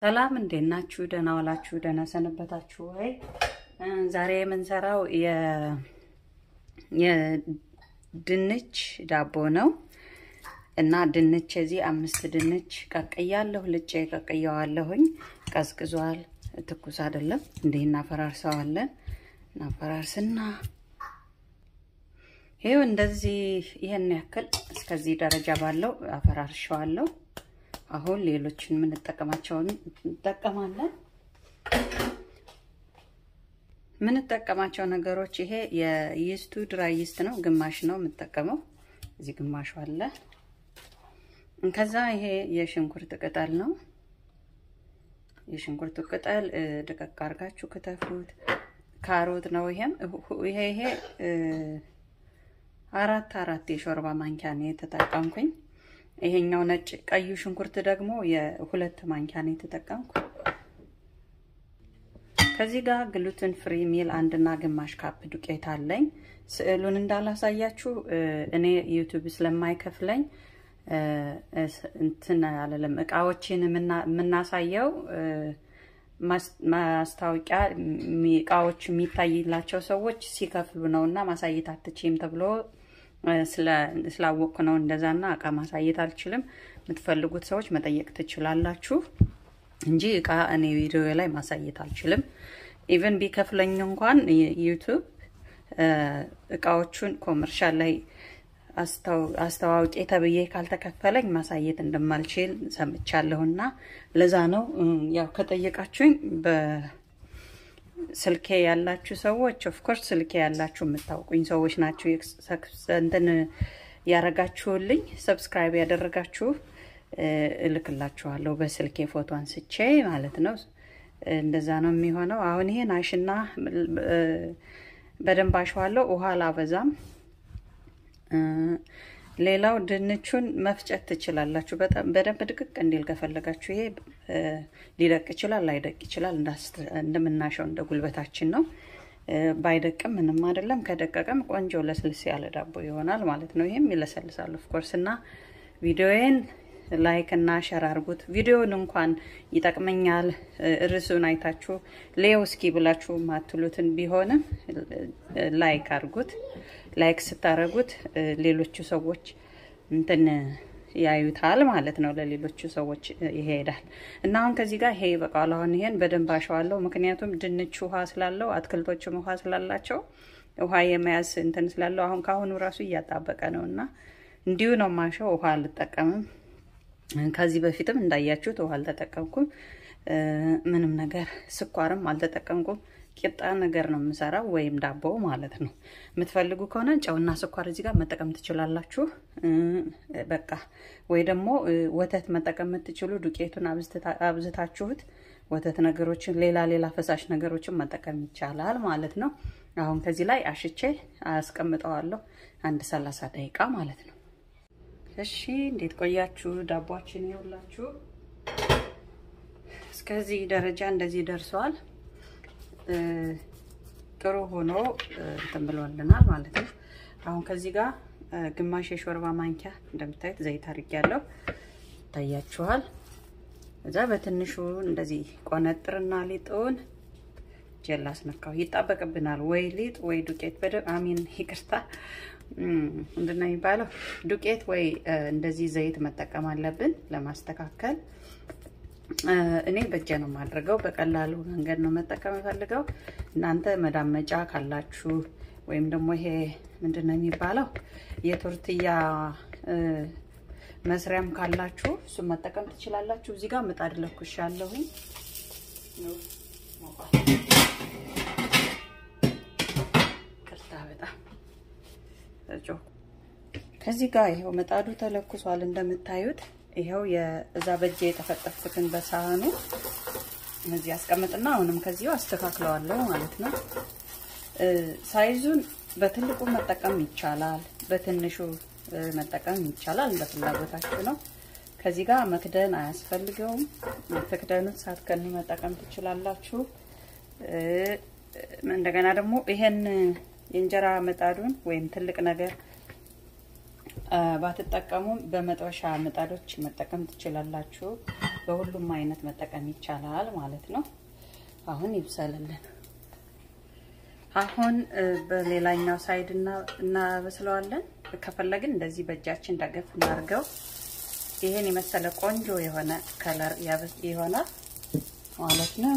ሰላም እንዴት ናችሁ? ደህና ዋላችሁ? ደህና ሰነበታችሁ ወይ? ዛሬ የምንሰራው የድንች ዳቦ ነው እና ድንች እዚህ አምስት ድንች ቀቅያለሁ። ልጬ ቀቅየዋለሁኝ። ቀዝቅዟል፣ ትኩስ አይደለም። እንዲህ እናፈራርሰዋለን። እናፈራርስና ይሄው እንደዚህ ይሄን ያክል እስከዚህ ደረጃ ባለው አፈራርሸዋለሁ። አሁን ሌሎችን የምንጠቀማቸውን እንጠቀማለን። የምንጠቀማቸው ነገሮች ይሄ የይስቱ ድራይ ይስት ነው፣ ግማሽ ነው የምጠቀመው። እዚህ ግማሹ አለ። ከዛ ይሄ የሽንኩርት ቅጠል ነው። የሽንኩርቱ ቅጠል ደቀቅ አድርጋችሁ ክተፉት። ካሮት ነው። ይሄም ይሄ ይሄ አራት አራት የሾርባ ማንኪያ ነው የተጠቀምኩኝ። ይሄኛው ነጭ ቀዩ ሽንኩርት ደግሞ የሁለት ማንኪያ ነው የተጠቀምኩ። ከዚህ ጋር ግሉትን ፍሪ ሚል አንድና ግማሽ ካፕ ዱቄት አለኝ። ስዕሉን እንዳላሳያችሁ እኔ ዩቱብ ስለማይከፍለኝ እንትን አለለም። እቃዎችን የምናሳየው ማስታወቂያ እቃዎች የሚታይላቸው ሰዎች ሲከፍሉ ነው እና ማሳየት አትችም ተብሎ ስላወቅኩ ነው እንደዛና እቃ ማሳየት አልችልም። የምትፈልጉት ሰዎች መጠየቅ ትችላላችሁ እንጂ እቃ እኔ ቪዲዮ ላይ ማሳየት አልችልም። ኢቨን ቢከፍለኝ እንኳን ዩቱብ እቃዎቹን ኮመርሻል ላይ አስተዋውቄ ተብዬ ካልተከፈለኝ ማሳየት እንደማልችል ሰምቻለሁና ለዛ ነው ያው ከጠየቃችሁኝ በስልኬ ያላችሁ ሰዎች ኦፍኮርስ ስልኬ ያላችሁ የምታውቁኝ ሰዎች ናችሁ። እንትን ያረጋችሁልኝ ሰብስክራይብ ያደረጋችሁ እልክላችኋለሁ በስልኬ ፎቶ አንስቼ ማለት ነው። እንደዛ ነው የሚሆነው። አሁን ይሄን አሽና በደንብ አሸዋለሁ። ውሃ አላበዛም። ሌላው ድንቹን መፍጨት ትችላላችሁ። በደንብ ድቅቅ እንዲል ከፈለጋችሁ ይሄ ሊደቅ ይችላል፣ ላይደቅ ይችላል። እንደምናሸው እንደ ጉልበታችን ነው። ባይደቅም ምንም አይደለም። ከደቀቀም ቆንጆ ለስልስ ያለ ዳቦ ይሆናል ማለት ነው። ይሄም ይለሰልሳል ኦፍኮርስ እና ቪዲዮዬን ላይክ እና ሸር አድርጉት። ቪዲዮውን እንኳን ይጠቅመኛል ርዕሱን አይታችሁ ሌው እስኪ ብላችሁ ማትሉትን ቢሆንም ላይክ አድርጉት። ላይክ ስታደርጉት ሌሎቹ ሰዎች እንትን ያዩታል ማለት ነው። ለሌሎቹ ሰዎች ይሄዳል እና አሁን ከዚህ ጋር ይሄ ይበቃል። አሁን ይሄን በደንብ አሸዋለሁ። ምክንያቱም ድንች ውሃ ስላለው አትክልቶችም ውሃ ስላላቸው ውሃ የመያዝ እንትን ስላለው አሁን ከአሁኑ ራሱ እያጣበቀ ነው እና እንዲሁ ነው ማሸው። ውሃ አልጠቀምም። ከዚህ በፊትም እንዳያችሁት ውሃ አልተጠቀምኩም። ምንም ነገር ስኳርም አልተጠቀምኩም። ቂጣ ነገር ነው የምሰራው ወይም ዳቦ ማለት ነው። የምትፈልጉ ከሆነ ጨውና ስኳር እዚህ ጋር መጠቀም ትችላላችሁ። በቃ ወይ ደግሞ ወተት መጠቀም የምትችሉ ዱቄቱን አብዝታችሁት ወተት ነገሮችን፣ ሌላ ሌላ ፈሳሽ ነገሮችን መጠቀም ይቻላል ማለት ነው። አሁን ከዚህ ላይ አሽቼ አስቀምጠዋለሁ አንድ ሰላሳ ደቂቃ ማለት ነው። እሺ እንዴት ቆያችሁ? ዳቧችን ይውላችሁ እስከዚህ ደረጃ እንደዚህ ደርሰዋል። ጥሩ ሆኖ እንትን ብሎልናል ማለት ነው። አሁን ከዚህ ጋር ግማሽ የሾርባ ማንኪያ እንደምታዩት ዘይት አድርጌያለሁ፣ ይታያችኋል። እዛ በትንሹ እንደዚህ ቆነጥርና ሊጡን ጀላ አስነካው። ይጣበቅብናል ወይ ሊጥ ወይ ዱቄት በደንብ አሚን፣ ይቅርታ ምንድን ነው የሚባለው? ዱቄት ወይ እንደዚህ ዘይት መጠቀም አለብን ለማስተካከል። እኔ በእጄ ነው የማድርገው። በቀላሉ መንገድ ነው መጠቀም የፈልገው። እናንተ መዳመጫ ካላችሁ ወይም ደግሞ ይሄ ምንድን ነው የሚባለው የቶርትያ መስሪያም ካላችሁ እሱም መጠቀም ትችላላችሁ። እዚህ ጋር ምጣድ ለኩሻለሁኝ። ቅርታ በጣም ከዚህ ጋር ይኸው ምጣዱ ተለኩሷል እንደምታዩት። ይኸው የእዛ በእጄ የተፈጠፍኩትን በሳህኑ እነዚህ ያስቀምጥና አሁንም ከዚሁ አስተካክለዋለሁ ማለት ነው። ሳይዙን በትልቁ መጠቀም ይቻላል፣ በትንሹ መጠቀም ይቻላል። እንደ ፍላጎታችሁ ነው። ከዚህ ጋር መክደን አያስፈልገውም። ትክደኑት ሳትከኑ መጠቀም ትችላላችሁ። እንደገና ደግሞ ይሄን የእንጀራ ምጣዱን ወይም ትልቅ ነገር ባትጠቀሙም በመጥበሻ ምጣዶች መጠቀም ትችላላችሁ። በሁሉም አይነት መጠቀም ይቻላል ማለት ነው። አሁን ይብሰልልን። አሁን በሌላኛው ሳይድ እናበስለዋለን። ከፈለግን እንደዚህ በእጃችን ደገፍ እናድርገው። ይሄን የመሰለ ቆንጆ የሆነ ከለር ይሆናል ማለት ነው።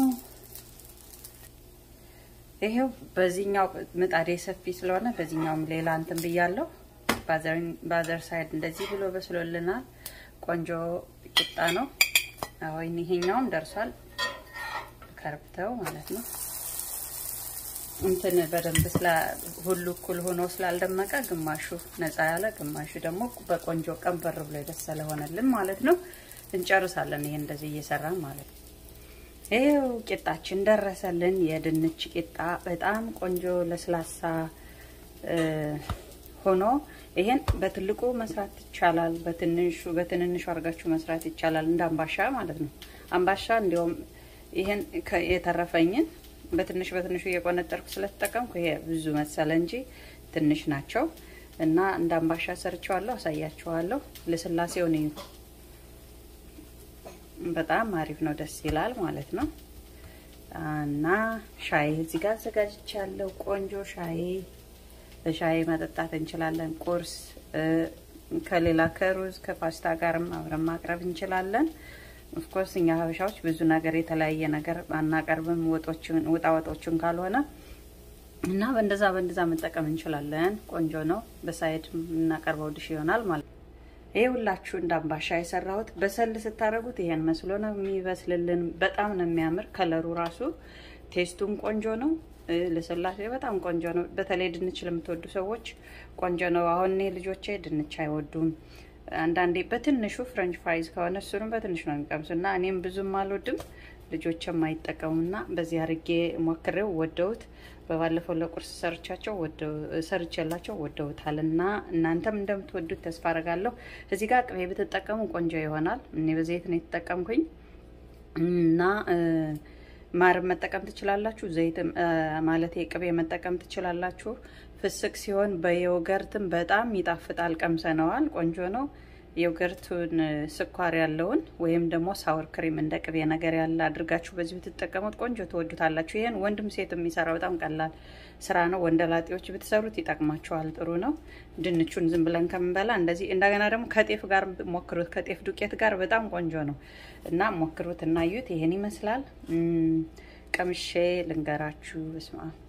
ይሄው በዚህኛው ምጣዴ ሰፊ ስለሆነ በዚህኛውም ሌላ እንትን ብያለሁ። ባዘር ሳይድ እንደዚህ ብሎ በስሎልናል። ቆንጆ ቂጣ ነው። አሁን ይሄኛውም ደርሷል። ከርብተው ማለት ነው። እንትን በደንብ ስላ ሁሉ እኩል ሆኖ ስላልደመቀ ግማሹ ነፃ ያለ ግማሹ ደግሞ በቆንጆ ቀንበር ብሎ የበሰለ ሆነልን ማለት ነው። እንጨርሳለን። ይሄ እንደዚህ እየሰራን ማለት ነው። ይሄው ቂጣችን ደረሰልን። የድንች ቂጣ በጣም ቆንጆ ለስላሳ ሆኖ ይሄን በትልቁ መስራት ይቻላል። በትንሹ በትንንሹ አድርጋችሁ መስራት ይቻላል። እንደ አምባሻ ማለት ነው። አምባሻ እንዲያውም ይሄን የተረፈኝን በትንሽ በትንሹ እየቆነጠርኩ ስለተጠቀምኩ ይሄ ብዙ መሰለ እንጂ ትንሽ ናቸው እና እንደ አምባሻ ሰርቸዋለሁ። አሳያችኋለሁ። ልስላሴውን እዩት። በጣም አሪፍ ነው። ደስ ይላል ማለት ነው። እና ሻይ እዚህ ጋር አዘጋጅቻለሁ። ቆንጆ ሻይ በሻይ መጠጣት እንችላለን። ቁርስ ከሌላ ከሩዝ ከፓስታ ጋርም አብረን ማቅረብ እንችላለን። ኦፍኮርስ እኛ ሀበሻዎች ብዙ ነገር የተለያየ ነገር አናቀርብም፣ ወጦችን ውጣ ወጦችን ካልሆነ እና በእንደዛ በእንደዛ መጠቀም እንችላለን። ቆንጆ ነው። በሳይድ የምናቀርበው ድሽ ይሆናል ማለት ነው። ይሄ ሁላችሁ እንደ አምባሻ የሰራሁት በሰል ስታደርጉት ይሄን መስሎ ነው የሚበስልልን። በጣም ነው የሚያምር ከለሩ ራሱ ቴስቱም ቆንጆ ነው። ለስላሴ በጣም ቆንጆ ነው። በተለይ ድንች ለምትወዱ ሰዎች ቆንጆ ነው። አሁን እኔ ልጆቼ ድንች አይወዱም። አንዳንዴ በትንሹ ፍሬንች ፍራይዝ ከሆነ እሱንም በትንሹ ነው የሚቀምሱ እና እኔም ብዙም አልወድም ልጆችም አይጠቀሙና በዚህ አርጌ ሞክሬው ወደውት በባለፈው ለቁርስ ሰርቻቸው ሰርቼላቸው ወደውታል እና እናንተም እንደምትወዱት ተስፋ አረጋለሁ። እዚህ ጋር ቅቤ ብትጠቀሙ ቆንጆ ይሆናል። እኔ በዘይት ነው የተጠቀምኩኝ እና ማር መጠቀም ትችላላችሁ። ዘይት ማለት ቅቤ መጠቀም ትችላላችሁ። ፍስክ ሲሆን በዮገርትም በጣም ይጣፍጣል። ቀምሰነዋል። ቆንጆ ነው። ዮገርቱን ስኳር ያለውን ወይም ደግሞ ሳወር ክሪም እንደ ቅቤ ነገር ያለ አድርጋችሁ በዚህ ብትጠቀሙት ቆንጆ ትወዱታላችሁ። ይህን ወንድም ሴት የሚሰራ በጣም ቀላል ስራ ነው። ወንደላጤዎች ብትሰሩት ይጠቅማቸዋል። ጥሩ ነው። ድንቹን ዝም ብለን ከምንበላ እንደዚህ እንደገና ደግሞ ከጤፍ ጋር ሞክሩት። ከጤፍ ዱቄት ጋር በጣም ቆንጆ ነው እና ሞክሩት እና እዩት። ይሄን ይመስላል። ቀምሼ ልንገራችሁ። በስመ አብ